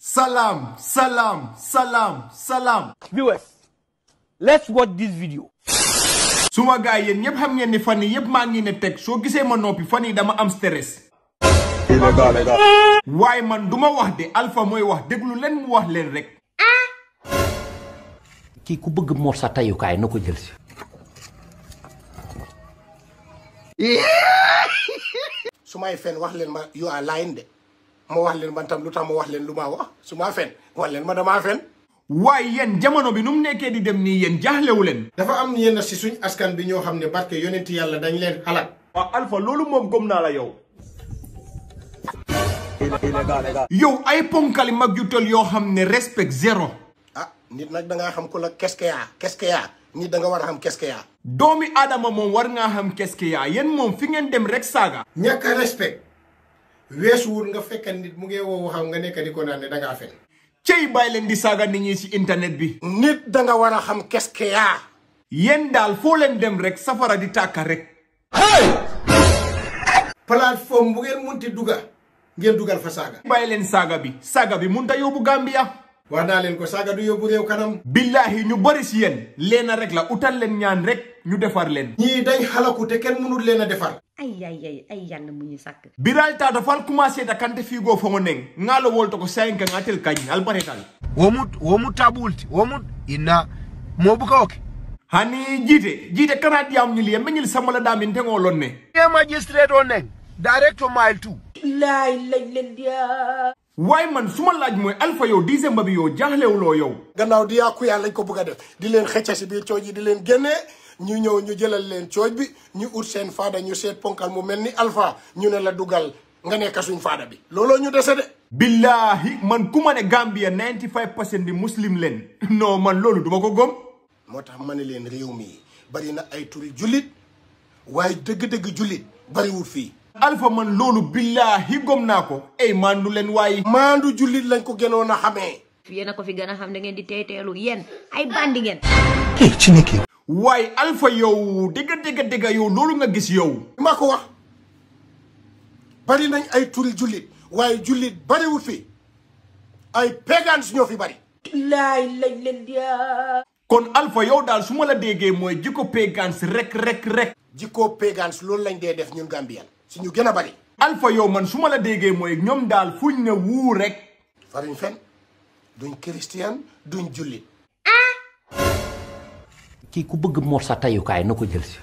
Salam, salam, salam, salam. Viewers, let's watch this video. suma gaay yéen ñëpp xam ngeen ni fan yi yëpp maa ngi ne teg soo gisee ma noppi fan yi dama am stress. waaye man duma wax de Alpha mooy wax déglu leen mu wax leen rek. kii ku bëgg Mor sa tayukaay na ko jël si. su may fen wax leen ma you are lying de ma wax leen man tam lu tax ma wax leen lu ma wax su ma fen wax leen ma damaa fen waaye yéen jamono bi nu mu nekkee di dem nii yéen jaaxlewu leen. dafa am yenn si suñ askan bi ñoo xam ne barke yonent yàlla dañ leen xalaat waaw Alpha loolu moom gëm naa la yow. yow ay ponkali mag yu tol yoo xam ne respect zéro. ah nit nag da ngaa xam ku la qu'est-ce que yaa qu'est-ce que yaa nit da nga war a xam qu'est-ce que yaa doomi aadama moom war ngaa xam qu'est-ce que yaa yéen moom fi ngeen dem rek saaga. ñàkk a respect weesuwul nga fekk nit mu ngi woo waxam nga nekk di ko naan ne da ngaa fen cey bàyyi leen di saaga nit ñi ci internet bi. nit da nga war a xam qu'est-ce que yaa yéen daal foo leen dem rek safara di tàkka rek. plateforme bu ngeen munti duga ngeen dugal fa saaga bàyyi leen saaga bi saaga bi mun ta yóbbu Gambia. wax naa leen ko saaga du yóbbu réew kanam billahi ñu bari si yéen leena rek la utal leen ñaan rek ñu defar leen. ñii dañ xalaku te kenn mënul leen a defar ay ay ay ay yàlla mu ñu sàkk biral tata fal commencé da kante figo fongo neng ngalo wolto ko sayenka ngatel kañ albaretal womut womut tabulti womut inna mobuka oke hani jite jite kana diam ñili yembe ñil samala damin tengo lonne e magistrate o neng direct to mile 2 waaye man suma laaj mooy alpha yow dixième bi yow jaaxlewuloo yow gannaaw di yàqu yàlla lañ ko bëgg a def di leen xëcca si biir cooj yi di leen génnee ñu ñëw ñu jëlal leen cooj bi ñu ut seen faada ñu seet ponkal mu mel ni alpha ñu ne la dugal nga nekk suñ faada bi looloo ñu dese de billahi man ku ma ne Gambia 95 percent di muslim leen non man loolu duma ko gom moo tax ma ne leen réew mi bari na ay turi jullit waaye dëgg-dëgg jullit bariwul fii alpha man loolu billahi gom naa ko ey mandu leen waaye maandu jullit lañ ko gënoon a xamee yéen a ko fi gën a xam da ngeen di teeteelu yéen ay bandi ngeen waaye alpha yow dëgga dëgga dëgga yow loolu nga gis yow maa ko wax bari nañ ay turi jullit waaye jullit bariwul fii ay pagans ñoo fi bari kon alpha yow daal su ma la déggee mooy jikko pagans rek rek rek jikkoo pagans loolu lañ dee def ñun Gambian si ñu gën a bari alpha yow man su ma la déggee mooy ñoom daal fuñ ne wuu rek fariñ fen duñ christian duñ jullit kii ku bëgg Mor sa tayukaay na ko jël si.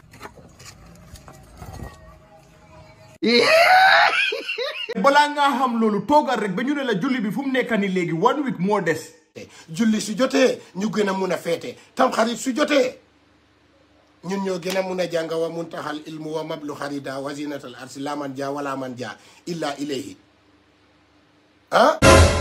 balaa ngaa xam loolu toogal rek ba ñu ne la julli bi fu mu nekk ni léegi one week moo des julli su jotee ñu gën a mun a feete tamxarit su jotee ñun ñoo gën a mun a jàng wa muntaxal ilmu wa mablu xarida wa zinatal arsi la man ja wala man ja illa ilayhi ah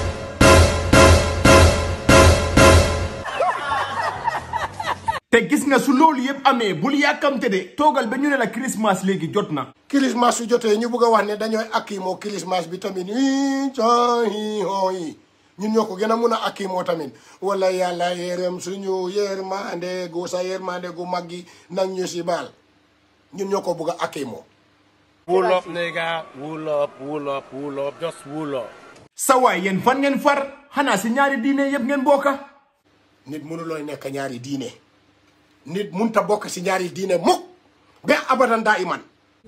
te gis nga su loolu yëpp amee bul yàkkamte de toogal ba ñu ne la Christmas léegi jot na christmas su jotee ñu bëgg a wax ne dañooy akkimoo christmas bi tamit i cahi hooyi ñun ñoo ko gën a mun a akkimoo tamit wala yàlla yërëm suñu yërmande gu sa yërmande gu mag gi nag ñu si baal ñun ñoo ko bëgg a akkimoo wool up nigga wool up wool up wool up just wool up sa waay yéen fan ngeen far xanaa si ñaari diine yëpp ngeen bokka nit mënulooy nekk ñaari diine nit munta bokk si ñaari diine mukk ba abadan daa iman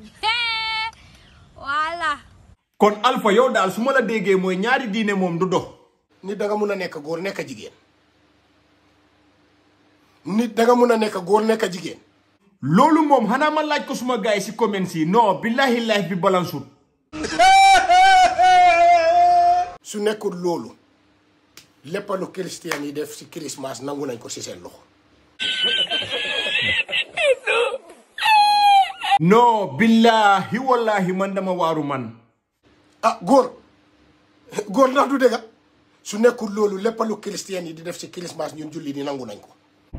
voilà kon alpha yow daal su ma la déggee mooy ñaari diine moom du dox nit da nga mun a nekk góor nekk jigéen nit da nga mun a nekk góor nekk jigéen loolu moom xanaa ma laaj ko suma gaay si comments yi non billahi life bi balansut su nekkul loolu lépp lu christian yi def si christmas nangu nañ ko si seen loxo non billahi wallahi man dama waaru man ah góor góor ndax du dëgga su nekkul loolu lépp lu christian yi di def si christmas ñun julli di nangu nañ ko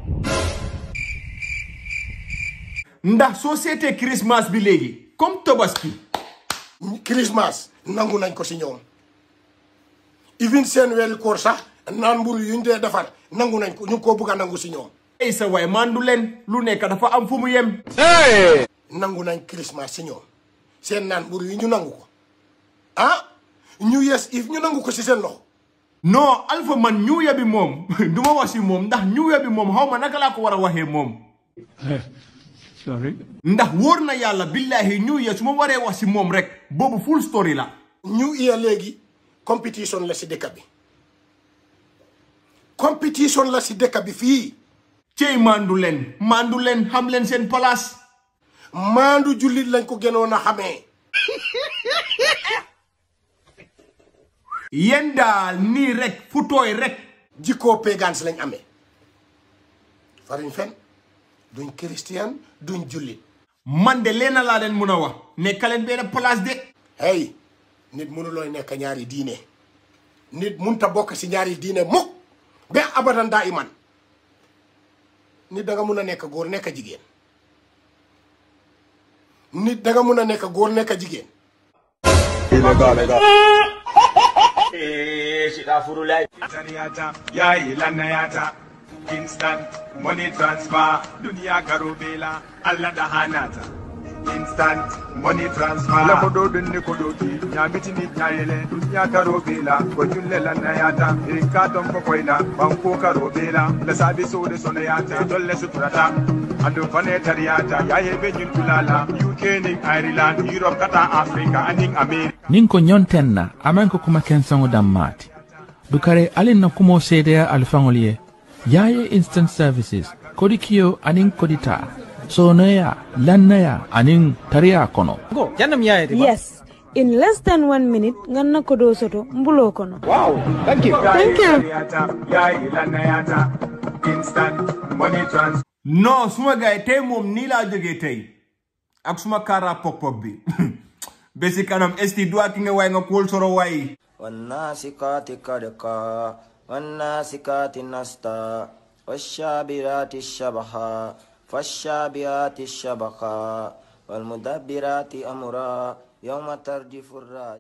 ndax soo seetee Christmas bi léegi comme Tabaski christmas nangu nañ ko si ñoom even seen weeri koor sax naan mburu yuñ dee defar nangu nañ ko ñu ngi koo bugg a nangu si ñoom ey sa waay mandu leen lu nekk dafa am fu mu yem nangu nañ christmas si ñoom seen naan mburu yi ñu nangu ko ah ñu yes if ñu nangu ko si seen loxo non alpha man new year bi moom du ma wax si moom ndax new year bi moom xaw ma naka laa ko war a waxee moom Sorry. ndax wóor na yàlla billahi new year su ma waree wax si moom rek boobu full story la new year léegi competition la si dëkk bi competition la si dëkk bi fii cey mandu leen mandu leen xam leen seen place maandu jullit lañ ko gënoon a xamee yéen daal nii rek fu tooy rek jikkoo pagans lañ amee fariñ fen duñ christian duñ jullit man de leena laa leen mun a wax nekkaleen benn place de hey nit mënulooy nekk ñaari diine nit munta bokk si ñaari diine mukk ba abadan daa iman nit da nga mun a nekk góor nekk jigéen nit da nga mun a nekk góor nekk jigéen Taniyata, yayi lanayata, instant money transfer, dunia garubela, Allah da hanata. Instant money transfer. La kodo dunni kodo ki, nyamiti ni nyayele, dunia garubela, kojulle lanayata, irika tombo koina, banko garubela, la sabi so de sonayata, dolle suturata. Ando fane tariyata, yaye be tulala, UK ning Ireland, Europe kata Africa, aning America. nin ko ñontenna aman ko kuma kensaŋo dammaati dukare alin na kumo seedeya alifaŋol ye yaye instant services kodi kiyo aniŋ kodita sonoya lannaya aniŋ tariya kono Go. Jannam yaye de. Yes. In less than one minute, nganna kodo soto mbulo kono. Wow. Thank you. Thank you. Yayi lanayata, instant money transfer. non suma gaay tey moom nii laa jógee tey ak suma kaara pop pop bi ba si kanam esti du ki nga waay nga kóol soro waay والناسكات كرقا والناسكات نستا والشابرات الشبحا فالشابيات الشبقا والمدبرات أمرا يوم ترجف الراجع